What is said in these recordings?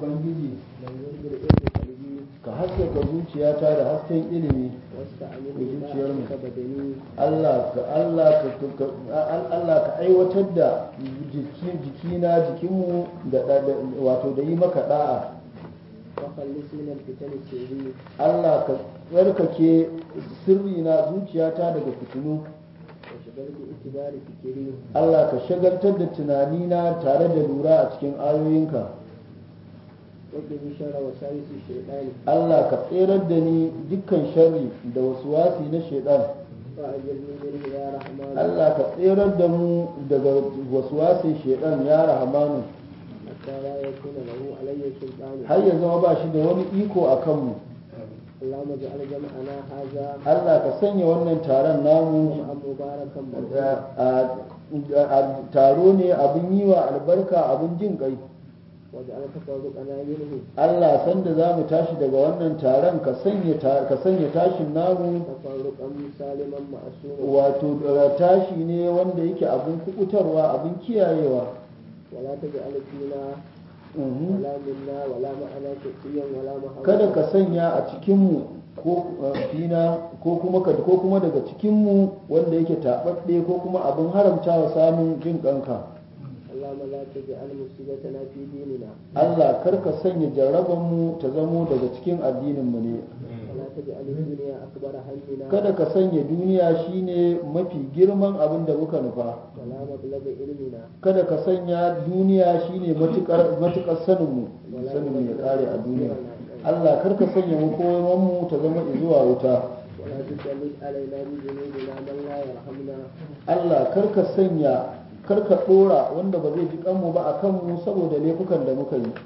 ubangiji نور بالعلم قلبي ka haskaka zuciyata da hasken ilimi واستعمل zuciyar mu. ذلك بدني Allah ka Allah ka ka- Al- Allah ka aiwatar da jiki- jikina jikinmu da da- da- wato da yi maka da'a وخلص من الفتن السري Allah ka tsarkake sirri na zuciyata daga fitinu وشغل باعتبار فكري Allah ka shagaltar da tunanina tare da lura a cikin ayoyinka وقني شر وساوس الشيطان Allah ka tserar da ni dukkan sharri da wasuwasi na shaidan وأجرني منه يا رحمن Allah ka tserar da mu daga wasuwasin shaidan ya rahamanu حتى لا يكون له علي سلطان har ya zama ba shi da wani iko a kanmu اللهم اجعل جمعنا هذا Allah ka sanya wannan taron namu جمعا مباركا a- مرحوما a- a- taro ne abin yi wa albarka abin jin kai واجعل تفرقنا منه Allah sanda za mu tashi daga wannan taron ka sanya ta- ka sanya tashin namu تفرقا سالما معصوما wato da tashi ne wanda yake abin kukutarwa abin kiyayewa ولا تجعل فينا Mhm. ولا منا ولا معنا شقيا ولا محروما kada ka sanya a cikinmu ko uh, fina ko kuma ka ko kuma daga cikinmu wanda yake taɓaɓɓe ko kuma abin haramtawa samun jin ƙanka اللهم لا تجعل مصيبتنا في ديننا Allah kar ka sanya jarrabanmu ta zamo daga cikin addininmu ne ولا تجعل الدنيا أكبر همنا kada ka sanya duniya shine mafi girman abin da muka nufa ولا مبلغ علمنا kada ka sanya duniya shine matukar matukar saninmu saninmu ya kare a duniya Allah kar ka sanya makomanmu ta zama zuwa wuta ولا تسلط علينا بذنوبنا من لا يرحمنا Allah kar ka sanya kar ka dora wanda ba zai ji kanmu ba a kanmu saboda laifukan da muka yi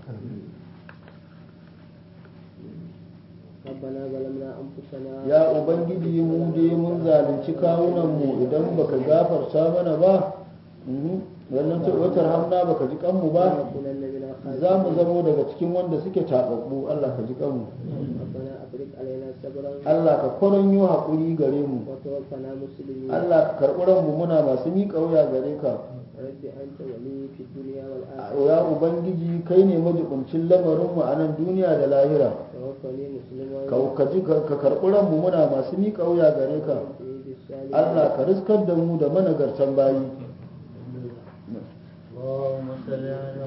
ربنا ظلمنا أنفسنا ya ubangiji mu dai mun zalunci kawunanmu idan baka gafarta mana ba mhm, wannan ta watar hamna baka ji kanmu ba ولنكونن من الخاسرين za mu zamo daga cikin wanda suke taɓaɓɓu Allah ka ji kanmu ربنا أفرغ علينا صبرا Allah ka kwaranyo haƙuri gare mu وتوفنا مسلمين Allah ka karɓi ranmu muna masu miƙa wuya gare ka رب أنت ولي في الدنيا والآخرة ya ubangiji kai ne majibincin lamarinmu a nan duniya da lahira توفني مسلما ka ka ji ka ka karɓi ranmu muna masu miƙa wuya gare ka بالصالحين Allah ka riskar da mu da managartan bayi اللهم صل على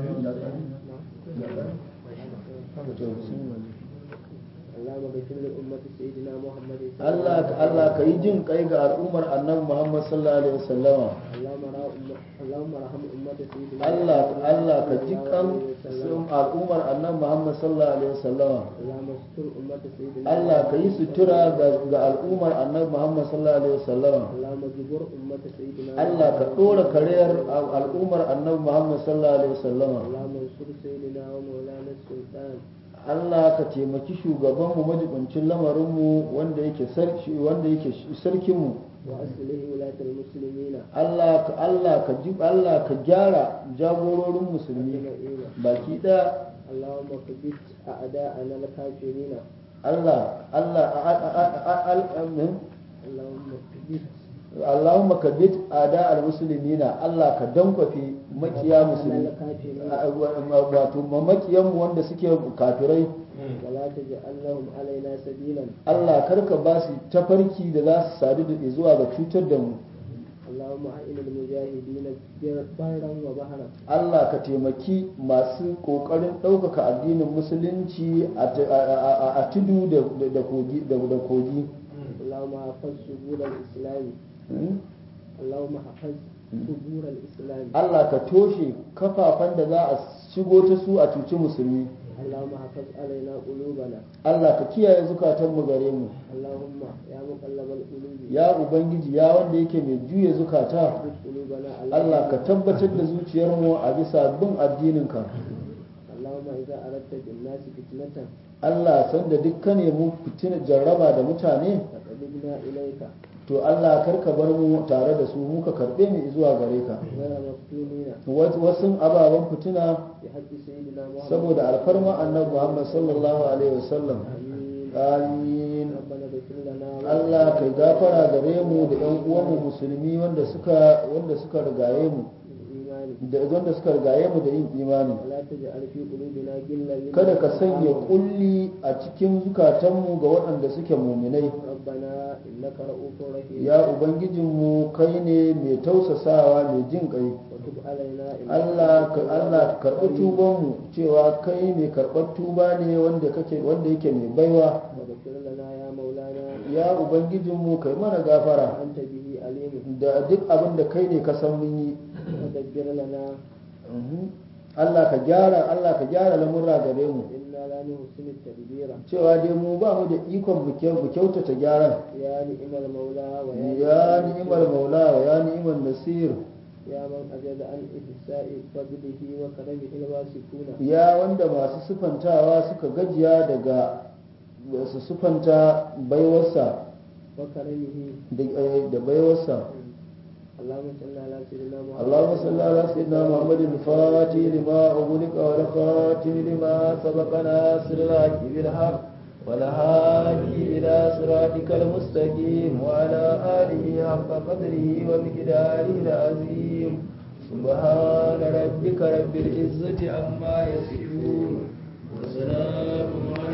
اللهم اغفر لأمة سيدنا محمد صلى الله Allah عليه ka Allah ka yi jin kai ga al'ummar annabi Muhammad sallallahu alaihi wasallama اللهم را أمة- اللهم ارحم أمة سيدنا Allah محمد Allah ka صلى ji الله kan عليه وسلم. al'ummar annabi Muhammad sallallahu alaihi wasallama اللهم استر أمة سيدنا Allah ka yi محمد sutura ga ga al'ummar annabi Muhammad sallallahu alaihi wasallama اللهم جبر أمة سيدنا Allah ka محمد. ɗora kariyar al'ummar annabi Muhammad sallallahu alaihi wasallama اللهم انصر سيدنا ومولانا السلطان Allah ka taimaki shugabanmu majibincin lamarinmu wanda yake sarki wanda yake sarkinmu وأصله ولاة المسلمين Allah ka Allah ka ji Allah ka gyara jagororin musulmi أجمعين baki ɗaya اللهم ثبت أعداءنا الكافرين Allah Allah a- a- a- a- al- amin. اللهم ثبت Allahumma kabbit ada al-muslimina Allah ka dankwafe makiya musulmi الكافرين A- wa- wato ma makiyan mu wanda suke kafirai ولا تجعل لهم علينا سبيلا Allah karka ba su tafarki da za su sadu da zuwa ga cutar da mu اللهم أعن المجاهدين برا وبحرا Allah ka taimaki masu kokarin ɗaukaka addinin musulunci a t- a- a- a- a tudu da da kogi da da kogi اللهم حفظ سبور الإسلام Hmm? اللهم حفظ سبور الإسلام Allah ka toshe kafafan da za a shigo ta su a cuci musulmi اللهم حفظ علينا قلوبنا Allah ka kiyaye zukatanmu gare mu اللهم يا مقلب القلوب ya ubangiji ya wanda yake mai juya zukata ثبت قلوبنا على Allah ka دينك. tabbatar da zuciyarmu a bisa bin addininka اللهم إذا أردت بالناس فتنة Allah sanda duk ka nemi fitina jarraba da mutane فقبلنا إليك to Allah kar ka bar mu tare da su muka karbe mu zuwa gare ka غير مفتونين wasu ababen fitina بحق سيدنا محمد saboda alfarma annabi Muhammad sallallahu alaihi wasallam آمين amin ربنا اغفر لنا Allah kai gafara gare mu da ɗan uwanmu musulmi wanda suka wanda suka rigaye mu بالإيمان da wanda suka rigaye mu da yin imani ولا تجعل في قلوبنا غلا للذين kada ka sanya آمنوا. kulli a cikin zukatanmu ga waɗanda suke muminai ربنا إنك رؤوف رحيم ya ubangijinmu kai ne mai tausasawa mai jin kai وتب علينا إنك Allah ka أنت Allah التواب ka karɓi الرحيم. tubanmu cewa kai mai karɓar tuba ne wanda kake wanda yake mai baiwa واغفر لنا يا مولانا ya ubangijinmu kai mana gafara وأنت به عليم da duk abin da kai ne ka san mun yi ودبر لنا Mhm. Allah ka gyara Allah ka gyara lamurra gare mu إنا لا نحسن التدبير cewa dai mu ba mu da ikon mu kyau- mu kyautata gyaran يا نعم المولى ويا ya نعم ni'imar maula wa ya ni'imar nasir يا من أجد عن إحساء فضله وكرمه الواسكون ya wanda masu sufantawa suka gajiya daga su sufanta baiwarsa وكرمه da eh, da baiwarsa اللهم صل على سيدنا محمد اللهم صل على سيدنا محمد الفاتح لما أغلق والخاتم لما سبق ناصر الحق بالحق والهادي إلى صراطك المستقيم وعلى آله حق قدره ومقداره العظيم سبحان ربك رب العزة عما يصفون وسلام على